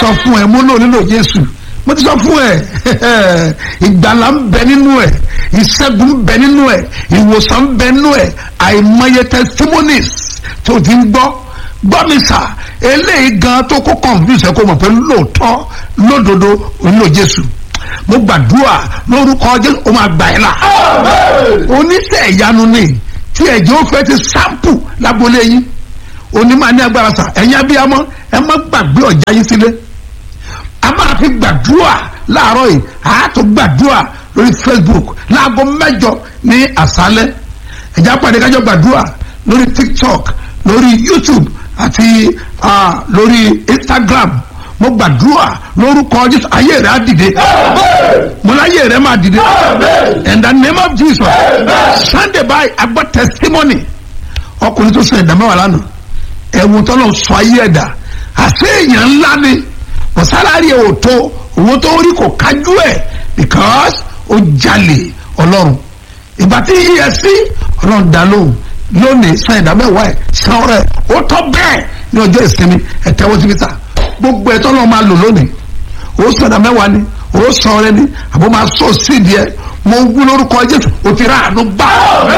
sọ fún ẹ mo náà nílò jésù mo ti sọ fún ẹ ìgbàlà ń bẹ nínú ẹ ìṣẹ́gun ń bẹ nínú ẹ ìwòsàn ń bẹ nínú ẹ àìmọye testimonies tó ti ń gbọ́ gbọ́ mi sà eléyìí gan tó kó confuse ẹ kó mọ̀ pé lóòótọ́ lódodo ò nílò jésù mo gbàdúrà lórúkọ jésù ó máa gbà ẹ́ là oníṣẹ́ ìyanu ni tí ẹ̀jẹ̀ ó fẹ́ ti sample lágbolé yín onímọ̀ ní agbára sà ẹ̀yin abiyamọ ẹ má gbàgbé ọ̀já yín sílé a máa fi gbàdúrà láàárọ̀ yìí a tó gbàdúrà lórí facebook láago mẹ́jọ ní àṣálẹ́ ẹ̀já pàdé kájọ gbàdúrà lórí tiktok lórí youtube àti uh, lórí instagram mo gbàdúrà lórúkọ jésù ayé rẹ á dìde mo láyé rẹ máa dìde in the name of jesus sunday báyìí agbọ́ testimony ọkùnrin tó sọ ẹ̀dá mẹ́wàá lánàá ẹ̀wù tọ́lọ̀ sọ ayé ẹ̀dá àṣẹ èèyàn ńlá ni kò sálárì ẹ̀ ò tó owó tó rí kò kájú ẹ̀ because ó jalè ọlọ́run ìgbà tí yíyẹ sí ọlọ́run dá lóhùn lónìí sọ ẹ̀dá mẹ́wàá ẹ̀ san rẹ̀ ó tọ́ bẹ́ẹ̀ ní ọjọ́ ìsinmi ẹ̀ tẹ́wọ́ síbi ta gbogbo ẹ̀ tọ́lọ́ máa lò lónìí ó sọ ẹ̀dá mẹ́wàá ni ó sọ ọrẹ ni àbó máa sọ sídìí ẹ̀ mo wú lórúkọ jésù ó ti rà àánú gbà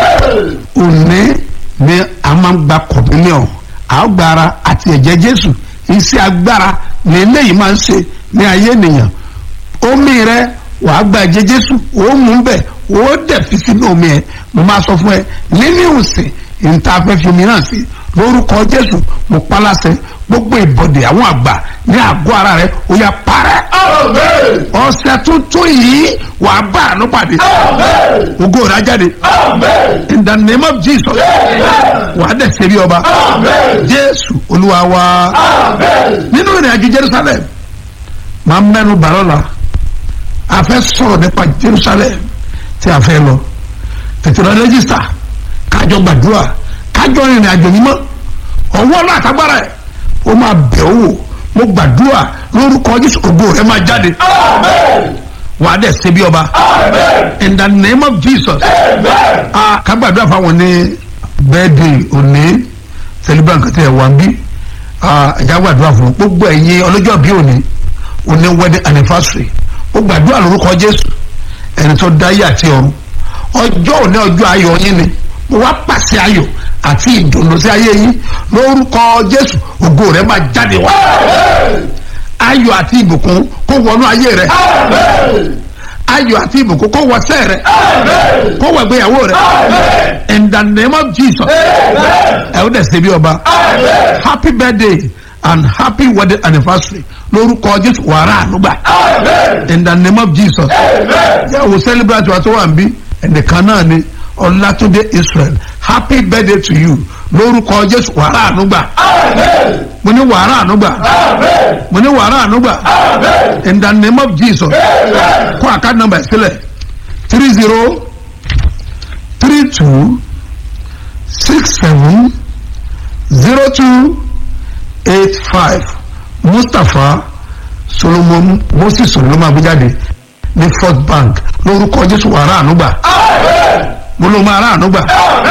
òní ni a máa ń gba kọ̀bílíọ̀n àgbára àti ẹ̀jẹ̀ jésù iṣẹ́ agbára ní eléyìí máa ń ṣe ní ayé ènìyàn omi rẹ wàá gba ẹ̀jẹ̀ jésù ó mú bẹ̀ ó dẹ̀ fi sínú omi ẹ̀ mo máa sọ fún ẹ nínú ìsìn ìta afẹ́fẹ́ mi náà sí lórúkọ jésù mo paláṣẹ gbogbo ìbọ̀dẹ̀ àwọn àgbà ní àgọ́ ara rẹ ó yá parẹ́ ọ̀sẹ̀ tuntun yìí wàá bá àánú pàdé ògo rẹ jáde in the name of jesus wàá dẹ̀ ṣe bí ọba jésù olúwa wa nínú ìrìn àjò jerusalem máa mẹ́nu bàrọ́là a fẹ́ sọ̀rọ̀ nípa jerusalem tí a fẹ́ lọ tètè lọ rẹ́gísítà kájọ gbàdúrà kájọ ìrìn àjò yìí mọ́ ọwọ́ náà àtàgbára ẹ̀ ó máa bẹ̀ ọ́ wò mo gbàdúrà lórúkọ jésù ògo rẹ máa jáde wàá dẹ̀ ṣe bí ọba in the name of jesus a ká gbàdúrà fáwọn ní bẹ́ẹ̀dì òní celebrant kàtẹ́ ẹ̀ wá ń bí ẹ̀já gbàdúrà fún gbogbo ẹ̀yin ọlọ́jọ́ bí òní òní wedding anniversary ó gbàdúrà lórúkọ jésù ẹni tó dáyé àti ọ̀run ọjọ́ òní ọjọ́ ayọ̀ yín ni mo wá pàṣẹ ayọ̀ àti ìdùnnú sí ayé yín lórúkọ jésù ògo rẹ máa jáde wá ayọ̀ àti ìbùkún kó wọnú ayé rẹ ayọ̀ àti ìbùkún kó wọ sẹ́ rẹ kó wọ ìgbéyàwó rẹ in the name of jesus ẹ ó dẹ̀ ṣe bí ọba happy birthday and happy wedding anniversary lórúkọ jésù wàrà ànúgbà in the name of jesus yà wò celebrate wa tó wà ń bí ẹnìkan náà ni ọlátúndé israel happy birthday to you lórúkọ jésù wàrà ànúgbà mo ní wàrà ànúgbà mo ní wàrà ànúgbà in the name of jesus kó àká nọmba sílẹ̀ three zero three two six seven zero two eight five mustapha solomon moses solomon abujáde ní first bank lórúkọ jésù wàrà ànúgbà mo ló máa rà ànúgbà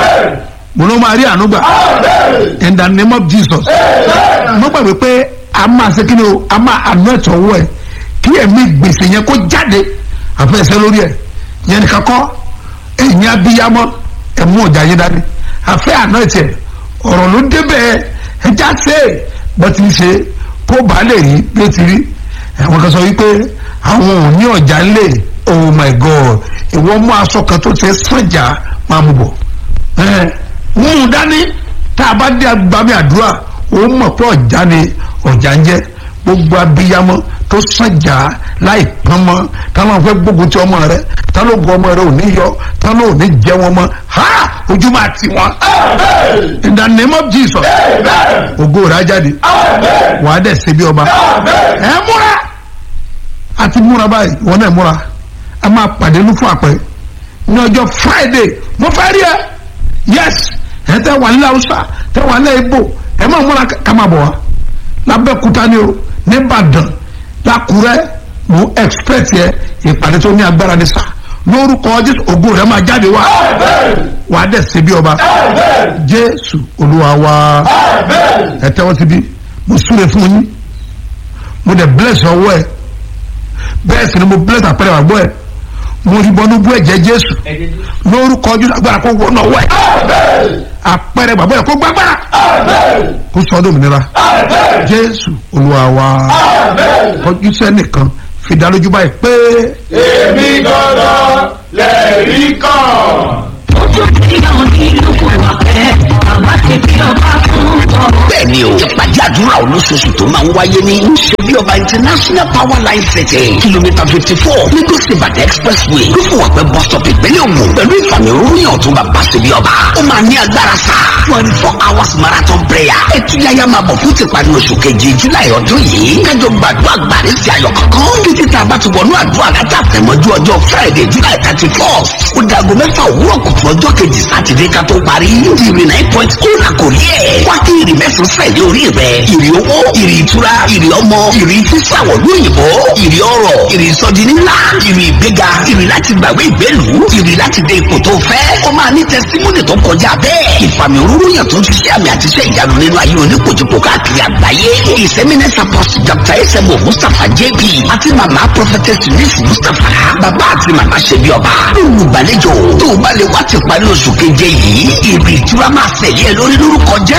mo ló máa rí ànúgbà in the name of jesus mo gbàgbé pé a máa ṣe kí ni o a máa àná ẹ̀tọ́ owó ẹ̀ kí ẹ̀mí gbèsè yẹn kó jáde àfẹsẹ̀ lórí ẹ̀ yẹn nìkan kọ́ ẹ̀yìn abiyamọ ẹ̀mú ọ̀jà yín dání àfẹ́ àná ẹ̀tẹ̀ ọ̀rọ̀ ló débẹ̀ ẹja ṣe bó ti ṣe kó bàa lè rí bí ó ti rí àwọn kan sọ wípé àwọn ò ní ọ̀jà ńlẹ̀ oh my god ìwọ mú aṣọ kan tó ṣe sànjà máa mú bọ̀ ẹ mú un dání tá a bá dé agbami àdúrà ó mọ̀ pé ọ̀já ni ọ̀já ń jẹ́ gbogbo abiyamọ tó sànjà láì pọ́n mọ́ táwọn fẹ́ gbógun ti ọmọ rẹ táwọn ogun ọmọ rẹ ò ní yọ táwọn ò ní jẹ wọn mọ́ ha ojú máa tì wọn. in the name of jesus ògo rẹ̀ á jáde wàá dẹ̀ ṣe bí ọba ẹ múra àti múra báyìí wọn náà múra a máa pàdé ní fún àpẹ ní ọjọ́ friday mo fẹ́ rí ẹ yes ẹ tẹ wà nílẹ̀ haúsá tẹ wà nílẹ̀ ibo ẹ máa múra ká máa bọ̀ wá lábẹ́kúta ni o nìbàdàn lákùrẹ́ mo expect yẹ ìpàdé tó ní agbára ní sá lórúkọ jésù ògo rẹ máa jáde wá wà á dẹ̀ ṣe bí ọba jésù olúwa wá ẹ tẹ́wọ́ síbí mo súre fún yín mo dẹ̀ bless ọwọ́ ẹ̀ bẹ́ẹ̀ sì ni mo bless àpẹẹrẹ àgbọ̀ ẹ̀ mo rí bọ́nú bú ẹ̀jẹ̀ jésù lórúkọ ojú agbára kó wọnà ọwọ́ ẹ̀ àpẹẹrẹ gbàgbọ́ ẹ̀ kó gbàgbára kó sọ ọdún òmìnira jésù olúwa wa kọjú sẹ́nìkan fi dá lójú báyìí pé. èmi gangan lẹ́rìí kan. ojú tí àwọn nílùú kò wà pẹ́ bàbá ti fi ọba fún ọ. bẹ́ẹ̀ni o ìpàdé àdúrà olóṣooṣù tó máa ń wáyé ní ṣebí ọba international power line setting kìlómítà fifty four lagos ibadan expressway lófùwàpẹ́ bus stop ìpínlẹ̀ ògùn pẹ̀lú ìfàmì òrùyìn ọ̀tún bàbá ṣebí ọba ó máa ní agbára sá twenty four hours marathon prayer ẹtúyáyá máa bọ̀ fún tìparí oṣù keje july ọdún yìí kájọ gbàdúrà gbàrí sí ayọ̀ kankan títí tá a bá ti wọnú àdúrà látà tẹ̀mọ́jú ọjọ́ friday july thirty four ó dago mẹ́fà òwúrọ̀ kùtù ọjọ́ kejì sátidé ká tó parí ìrì nine point ó là kò rí ẹ̀ wá kí ìrì mẹ́sàn-án sẹ̀lẹ̀ orí rẹ̀ ìrì owó ìrì ìtura ìrì ọmọ ìrì sísàwọ̀ lóyìnbó ìrì ọrọ̀ ìrì ìsọdi ńlá ìrì ìgbéga ìrì láti gbàgbé ìgbélu ìrì láti dé ipò tó fẹ́ ó máa ní tẹsítímọ́nì tó kọjá bẹ́ẹ̀ ìfàmì òróró yàn tó ń ṣiṣẹ́ àmì àti iṣẹ́ ìyanu nínú ayé oníkojúkò káàkiri àgbáyé ìsẹ́mínẹ́sà pọ́sì dr esemo mustapha jp àti màmá prophetess miss mustapha bàbá àti màmá ṣebí ọba olùgbàlejò tó o bá lè wá ti parí oṣù keje yìí ìrì ìtura máa fẹ̀lẹ́ lórí lórúkọ jẹ́